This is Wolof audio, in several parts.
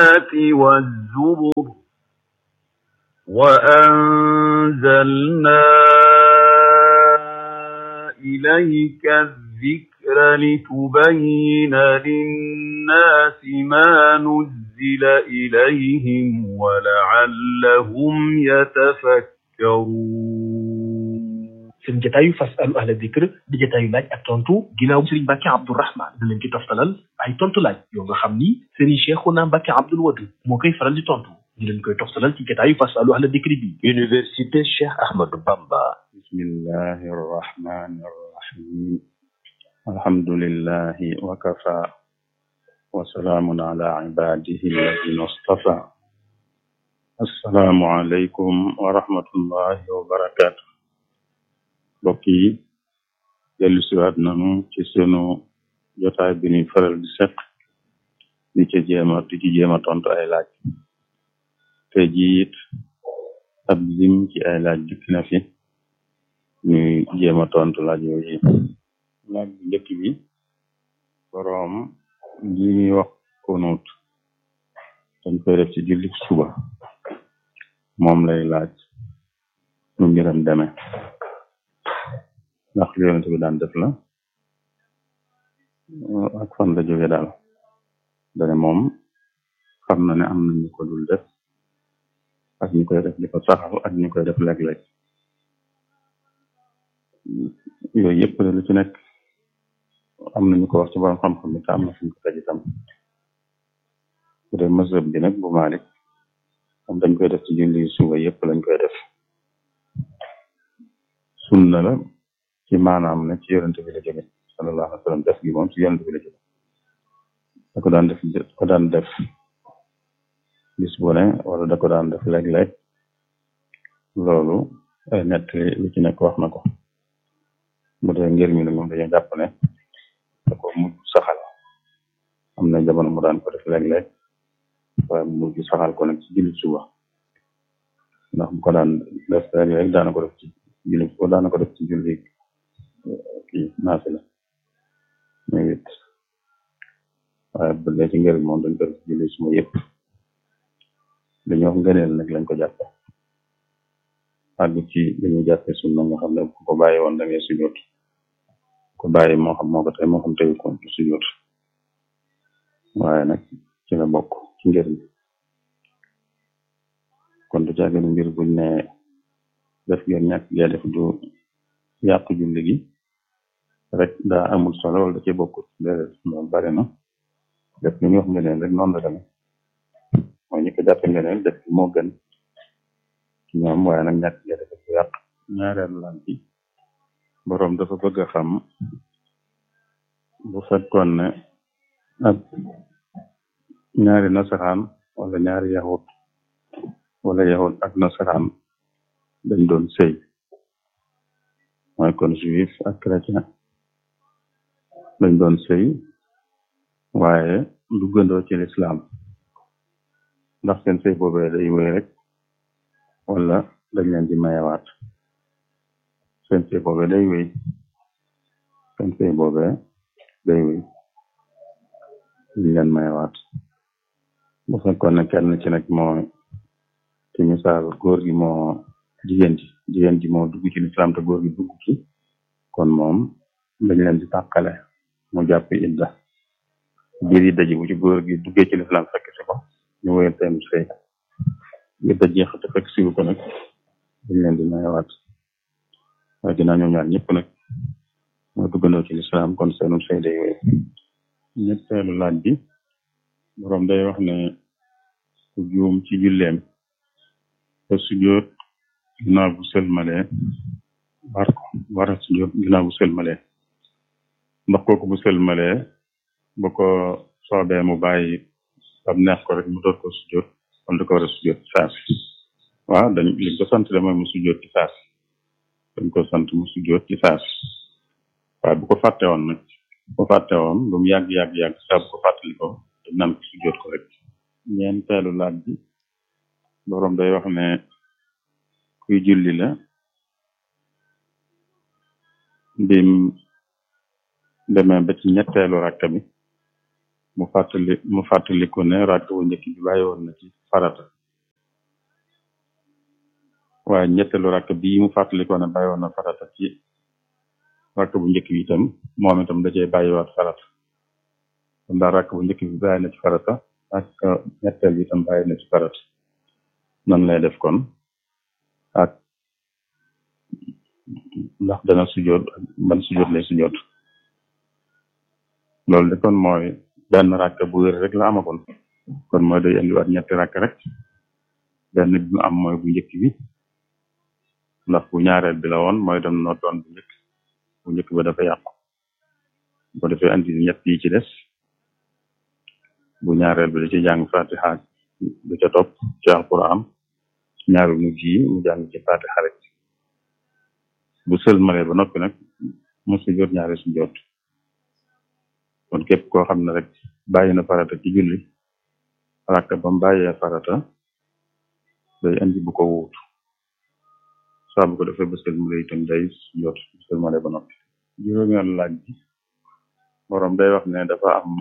والزبر وأنزلنا إليك الذكر لتبين للناس ما نزل إليهم ولعلهم يتفكرون seen jataayu fasalu ahla dikr di jataayu laaj ak tontu ginnaaw Serigne Mbacke Abdourahmane da leen ci toftalal ay tontu laaj yoo nga xam ni Serigne Cheikhouna Mbacke Abdoul Wadud moo koy faral di tontu ñu leen koy toftalal ci jataayu fasalu ahla dikr bi Université Cheikh Ahmadou Bamba bismillahi arrahmani arrahim alhamdulillahi wa kafa wa salaamun ala ibadihi alladina istafa assalaamu aleykum wa rahmatullahi wa barakatuh mbokk yi dellu siwaat nanu ci sunu jotaay bi ñuy faral di seq di ci jéema di ci jéema tontu ay laaj te jiit ab lim ci ay laaj dikk na fi ñuy jéema tontu laaj yooyu laaj bu njëkk bi boroom li ñuy wax kunut dañ koy def ci julli suba moom lay laaj nu mbiram deme ndax li yonent bi daan def la ak fan la jóge daal dane moom xam na ne am na ñu ko dul def ak ñu koy def di ko saxal ak ñu koy def léeg-léeg yooyu yëpp de lu ci nekk am na ñu ko wax ci borom xam-xam bi te am na fuñ ko teg itam bu dee mazhab bi nag bu Malik moom dañ koy def ci julli suba yëpp lañ koy def sunna la ci maanaam ne ci yonent bi la jóge sallallahu alayhi wa sallam def gi moom ci yonent bi la jóge da ko daan def da ko daan def bis bu ne wala da ko daan def léeg-léeg loolu ay nett lu ci nekk wax na ko bu dee ngir mi ne moom dañoo jàpp ne da ko mujj saxal am na jamono mu daan ko def léeg-léeg waaye mu mujj saxal ko nag ci julli suba ndax bu ko daan def léeg-léeg daana ko def ci julli suba daana ko def ci julli kii naafila muy wit waaye bu dee ci ngir moom dañ ko def ci julli suba yëpp dañoo wax ngëneel nag lañ ko jàppe àgg ci dañuy jàppe sunna nga xam ne ku ko bàyyi woon da ngay sujjoot ko bàyyi moo xam moo ko tey moo xam teyu ko sujjoot waaye nag ci la bokk ci ngir mi kon du caagin mbir buñ ne def ngeen ñàkk gee def du yàq julli gi rek daa amul solo wala da ci bokkut déedéet loolu bari na def li ñu wax ngeneen rek noonu la demee mooy ñi ko jàppe ngeneen def moo gën ci ñoom waaye nag ñàkk gee def du yàq ñaareel lan bi boroom dafa bëgg a xam bu fekkoon ne ak ñaari nasaraan wala ñaari yahut wala yahut ak nasaraan dañ doon sëy mooy kon juif ak chrétien dañ doon sëy waaye duggandoo ci lislaam ndax seen sëy boobee day wéy rek wala dañ leen di mayewaat seen sëy boobee day wéy seen sëy boobee day wéy liñ leen mayewaat bu fekkoon ne kenn ci nag moo ci misaal góor gi moo jigéen ji jigéen ji moo dugg ci lislaam te góor gi dugg ci kon moom dañ leen di tàqale mu jàpp idda biir idda ji bu ci góor gi duggee ci lislaam fekk si ko ñu wéyal seen sëy idda jeex te fekk siwu ko nag dañ leen di mayewaat waaye ginnaaw ñoom ñaar ñëpp nag moo duggandoo ci lislaam kon seenu sëy day wéy ñetteelu laaj bi boroom day wax ne ku juum ci julleem te sujjóot ginnaaw bu sëlmalee war ko war a sujjóot ginnaaw bu sëlmalee ndax kooku bu sëlmalee bu ko soobee mu bàyyi bam neex ko rek mu door ko sujjóot kon du ko war a sujjóot ci saasi waaw dañ liñ ko sant de mooy mu sujjóot ci saasi dañ ko sant mu sujjóot ci saasi waaye bu ko fàtte woon nag bu ko fàtte woon lu mu yàgg yàgg yàgg saa bu ko fàttali ko dañ naan ko sujjóot ko rek ñeenteelu laaj bi boroom day wax ne kuy julli la bim demee ba ci ñetteelu rakka bi mu fàttali mu fàttaliku ne rakk bu njëkk bi bàyyi woon na ci farata waaye ñetteelu rakk bii mu fàttalikoo ne bàyyi woon na farata ci rakk bu njëkk bi itam moom itam da cee bàyyiwaat farata kon daal rakk bu njëkk bi bàyyi na ci farata ak ñetteel bi itam bàyyi na ci farata nan lay def kon ak ndax dana sujoot ak ban sujoot lay sujoot loolu de kon mooy benn rakk bu wér rek la amagoon kon mooy day indiwaat ñetti rakk rek benn bi mu am mooy bu njëkk bi ndax bu ñaareel bi la woon mooy dem noo doon bu njëkk bu njëkk ba dafa yàqu bu defee andi ñett yi ci des bu ñaareel bi da ci jàng fatiha du ca topp ci alquran ñaari mujj yi mu jàng ci fatiha rek bu sëlmalee ba noppi nag mu sujjoot ñaari sujjoot kon képp koo xam ne rek bàyyi na farata ci julli rakka ba mu bàyyee farata day andi bu ko wuutu saa bu ko defee ba sëlmale itam day sujjoot bu sëlmale ba noppi juróomeelu laaj bi borom day wax ne dafa am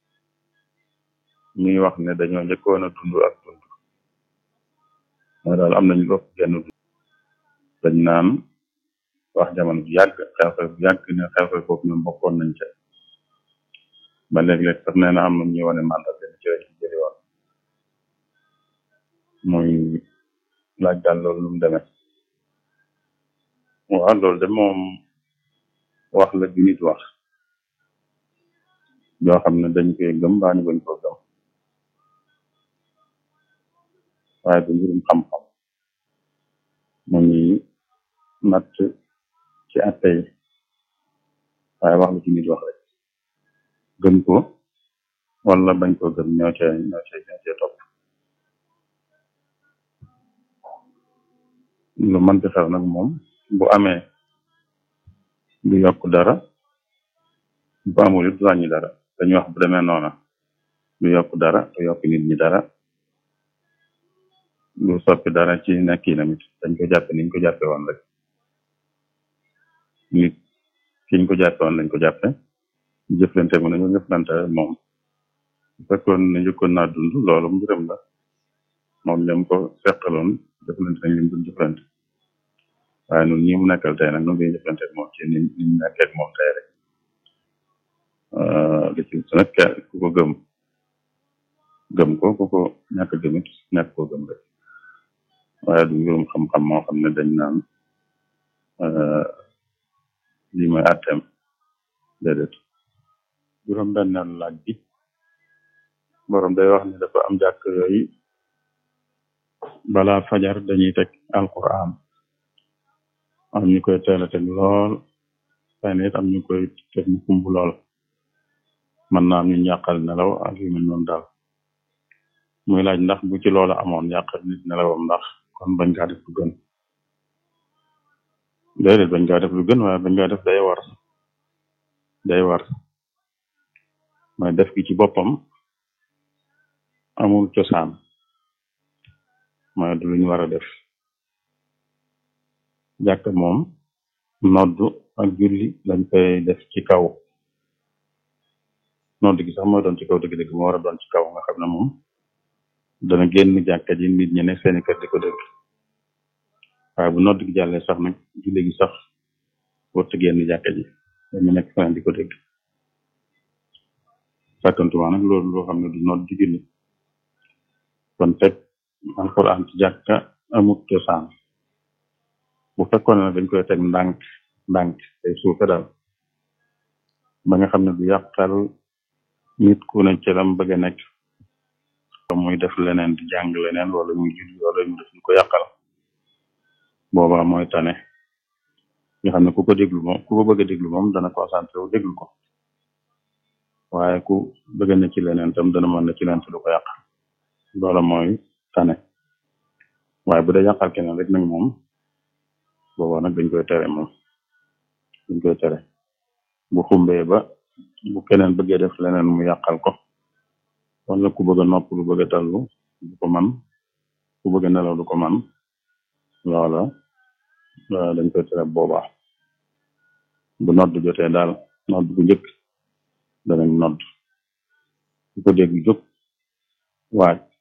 ñuy wax ne dañoo njëkkoon a dund ak dund mooy daal am nañu ëpp genn dund dañ naan wax jamono bu yàgg xew-xew bu yàgg ne xew-xew foofu ñoom bokkoon nañ ca ba léeg-léeg sax nee na am na ñuy wane mandat benn ci lañ jëli woon muy laaj daal loolu lu mu demee waaw loolu de moom wax la ju nit wax yoo xam ne dañ koy gëm baa ñu bañ koo gëm waaye du mbirum xam-xam mu ñuy natt ci atte yi waaye wax la ci nit wax rek gëm ko wala bañ koo gëm ñoo cee ñoo cee ñoo cee topp lu mënti xew nag moom bu amee du yokk dara bu amul it du wàññi dara dañuy wax bu demee noona du yokk dara du yokk nit ñi dara du soppi dara ci nekk yi namit dañ ko jàppe niñ ko jàppe woon rek nit kiñ ko jàppe woon lañ ko jàppe jëflante mu nañu jëflante moom bu fekkoon ne njëkkoon naa dund loolu mbiram la moom ñoom ko seqaloon jëflante nañ lim dul jëflante waaye nun ñi mu nekkal tey nag nu ngi jëflante moom ci ni ni mu nekkee moom tey rek li ci nag ku ko gëm gëm ko ku ko ñàkk gëmit ñàkk koo gëm rek waaye du mbirum xam-xam moo xam ne dañ naan lii mooy àtteem déedéet juróom benneel laaj bi borom day wax ne dafa am jàkk yooyu balaa fajar dañuy teg alquran am ñu koy teel a teg lool xëy na it am ñu koy teg mu kumb lool mën naa am ñu yàqal nelaw ak yu mel noonu daal muy laaj ndax bu ci loola amoon yàqal nit nelawam ndax kon bañ kaa def lu gën déedéet bañ kaa def lu gën waaye bañ kaa def day war day war mooy def gi ci boppam amul cosaan mooy du luñ war a def jàkk moom noddu ak julli lañ koy def ci kaw nodd gi sax mooy doon ci kaw dëgg-dëgg moo war a doon ci kaw nga xam ne moom dana génn jàkka ji nit ñi ne seeni kër di ko dégg waaye bu nodd gi jàllee sax nag julli gi sax warut a génn jàkka ji dañu nekk feneen di ko dégg sàkkantuma nag loolu loo xam ne du nodd di julli kon teg alquran ci jàkka amut cosaan bu fekkoon ne dañ koy teg ndànk ndànk tey suufe daal ba nga xam ne du yàqal nit ku ne ci lam bëgg a nekk muy def leneen di jàng leneen wala muy julli wala mu def lu ko yàqal boobaa mooy tane nga xam ne ku ko déglu moom ku ko bëgg a déglu moom dana concentré wu déglu ko waaye ku bëgg na ci leneen tam dana mën na ci leen te du ko yàqal loola mooy tane waaye bu dee yàqal keneen rek nag moom boobaa nag dañ koy tere moom dañ koy tere bu xumbee ba bu keneen bëggee def leneen mu yàqal ko wala ku bëgg a nopp lu bëgg a tallu du ko man ku bëgg a nelaw du ko man loola dañ koy tere boobaa bu nodd jotee daal nodd bu njëkk danañ nodd ku ko dégg jóg waaj